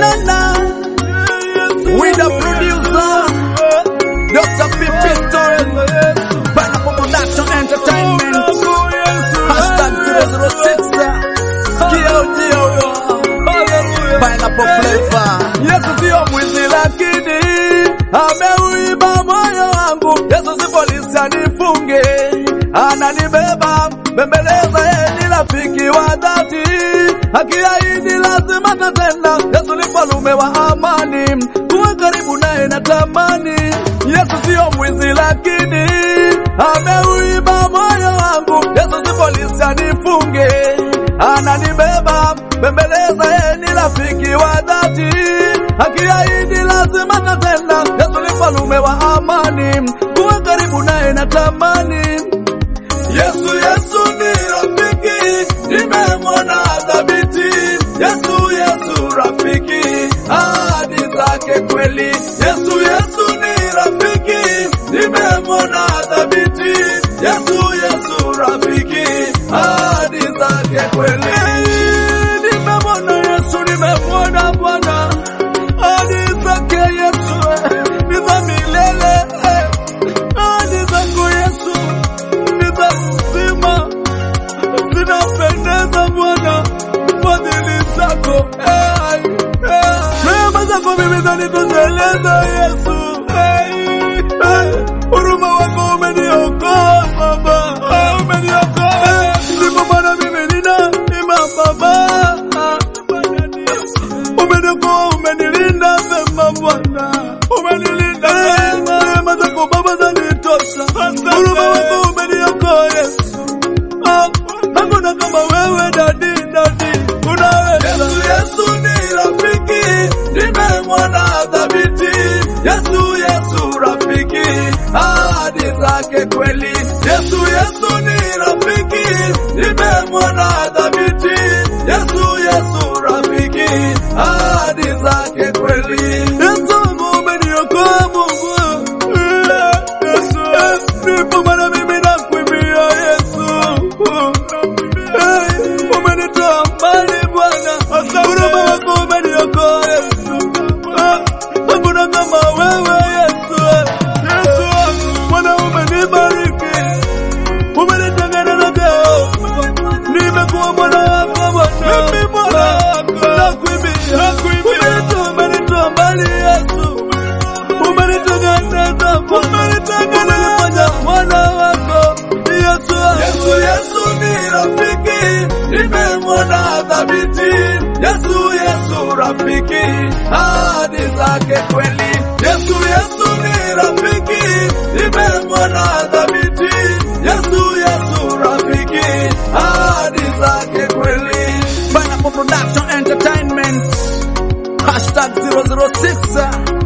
tena with the producer Dr. P. Pistol Pineapple Production Entertainment Hashtag 006 Sikia ujio huo Pineapple Flavor Yesu sio mwizi lakini ameuiba moyo wangu Yesu si polisi anifunge ananibeba bembeleza yeye ni rafiki wa dhati akiahidi lazima tatenda Yesu ni mfalume wa amani kuwa karibu naye natamani Yesu sio mwizi lakini ameuiba moyo wangu Yesu si polisi anifunge ananibeba bembeleza yeye ni rafiki wa dhati akiahidi lazima tatenda Yesu ni mfalume wa amani kuwa karibu naye natamani Yesu Yesu ni rafiki nimemwona dhabiti Yesu Yesu rafiki ahadi zake kweli Yesu Yesu ni rafiki nimemwona dhabiti Yesu Yesu rafiki ahadi zake kweli nimemwona Yesu nimemwona Bwana ahadi zake Yesu ni za milele ahadi zako Yesu ni za uzima zinapendeza Bwana fadhili zako eh, eh. rehema zako mimi zanitosheleza Yesu eh, eh. huruma wako umeniokoa Baba eh, umeniokoa ndipo maana mimi nina ima Baba umeniokoa umenilinda vema Bwana umenilinda vema rehema zako Baba zanitosha huruma wako umeniokoa Yesu Ah, hakuna kama wewe dadi dadi unaweza Yesu Yesu ni rafiki nimemwona dhabiti Yesu Yesu rafiki ahadi zake kweli Yesu Yesu ni rafiki nimemwona dhabiti Yesu Yesu rafiki ahadi zake kweli Yesu umeniokoa Mungu Yesu ndipo maana mimi nakuimbia Yesu Hey, umenitoa mbali Bwana, huruma wako umeniokoa Yesu. Ah, Hakuna kama wewe Yesu. Yesu wangu, Bwana umenibariki, umenitengeneza leo, nimekuwa mwana wako Bwana. Mimi mwana wako, nakuimbia, umenitoa, umenitoa mbali Yesu, umenitengeneza Bwana, umenifanya mwana wako Yesu wangu. Yesu Yesu ni rafiki, nimemwona dhabiti. Yesu Yesu rafiki, ahadi zake kweli. Yesu Yesu ni rafiki, nimemwona dhabiti. Yesu Yesu rafiki, ahadi zake kweli. Pineapple Production Entertainment Hashtag 006